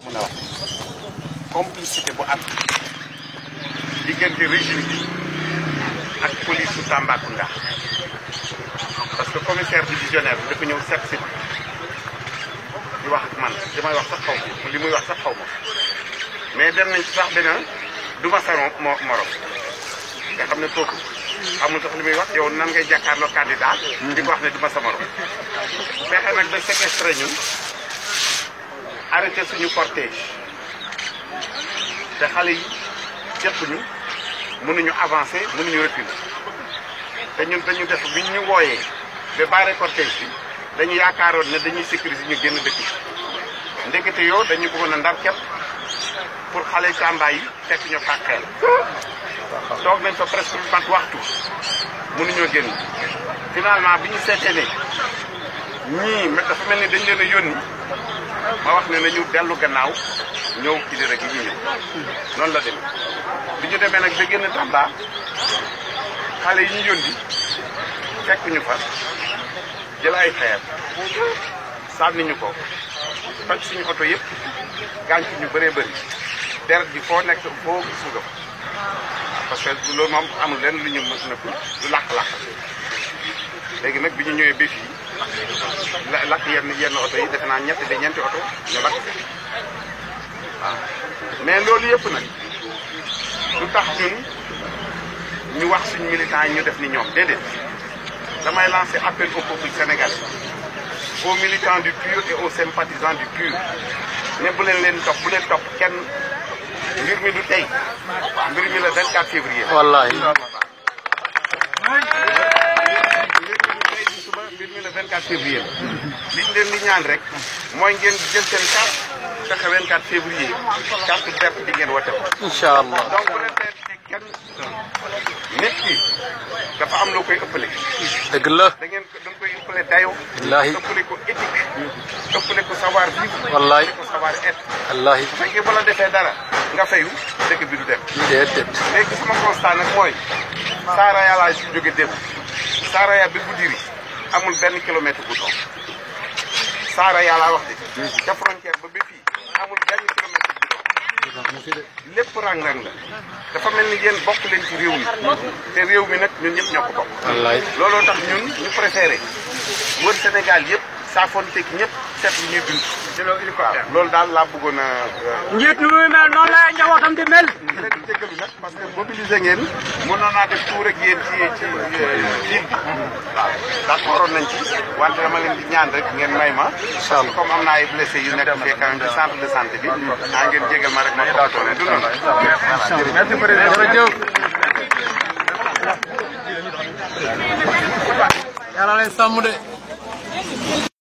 mën a wax complicité bu am diggante régime bi ak police su Tambacounda parce que commissaire divisionnaire bi dafa ñëw seet si di wax ak man li may wax sax xaw ma li muy wax sax xaw ma mais dem nañ ci sax benn du ma sa mo morom nga xam ne kooku amul sax li muy wax yow nan ngay jàkkaarloo candidat di ko wax ne du ma sa morom fexe nag ba séquestré ñun arrêté suñu cortège te xale yi jëppuñu mënuñu avancer mënuñu reculer te ñun dañu def bi ñu wooyee ba barré cortège bi dañu yaakaaroon ne dañuy sécuriser ñu génn dëkk bi ndekete yoo dañu bëggoon a ndar képp pour xale Tamba yi fekk ñu fàqeel toog nañ fa presque lu mat waxtu mënuñoo génn finalement bi ñu seetee ne ñii dafa mel ni dañ leen a yónni ma wax ne nañu dellu gannaaw ñëw ci di rek yi ñu ñëw noonu la demee bi ñu demee nag ba génn Tamba xale yi ñu yónni fekk ñu fa jël ay xeer sànni ñu ko toj suñu oto yëpp gaañ ci ñu bëree bëri deret bi foo nekk foo gis nga ko parce que loolu moom amul lenn lu ñu mën na lu làkk-làkk léegi nag bi ñu ñëwee ba fii la lakk yenn yenn oto yi defe naa ñetti de ñeenti oto ñu lakk waaw mais loolu yëpp nag lu tax ñun ñu wax suñu militants yi ñu def ni ñoom déedéet damay lancer appel au peuple sénégalais aux militants du PUR et aux sympathisants du PUR ne bu leen leen topp bu leen topp kenn mbir mi du tey mbir mi la 24 février. wallahi suba mbir mi le 24 février li ñu leen di ñaan rek mooy ngeen jël seen carte fexe 24 février carte verte bi ngeen wote ko. incha allah donc bu leen tee kenn nit ki dafa am loo koy ëppale. dëgg la da ngeen ko da nga koy ëppale dayo. Wallaahi. ëppale ko éthique. ëppale ko savoir vivre. Wallaahi. ëppale ko savoir être. wallahi bu fekkee bu la defee dara nga fayu dëkk bi du dem. déedéet léegi sama constat nag mooy Saraya laa si jóge démb Saraya bi Goudiri amul benn kilomètre bu dox Saraya laa wax de ca frontière ba ba fii amul benn kilomètre bu dox lépp rang-rang la dafa mel ni yéen bokk leen ci réew mi te réew mi nag ñun ñëpp ñoo ko bokk wallahi looloo tax ñun ñu préféré wër Sénégal yëpp saafonteeg ñëpp seet lu ñuy dund waaw loolu daal laa bëggoon a njiit nu muy mel noonu la njabootam di mel. di leen di jégalu nag parce que mobilisé ngeen mënoon naa def tout rek yéen ci ci ville bi waaw d'accord nañ ci wante dama leen di ñaan rek ngeen may ma parce que comme am na ay blessé yu nekk fii quand même ci centre de santé bi ah ngeen jégal ma rek ma toppatoo du noonu merci président jërëjëf yàlla lay sàmm de.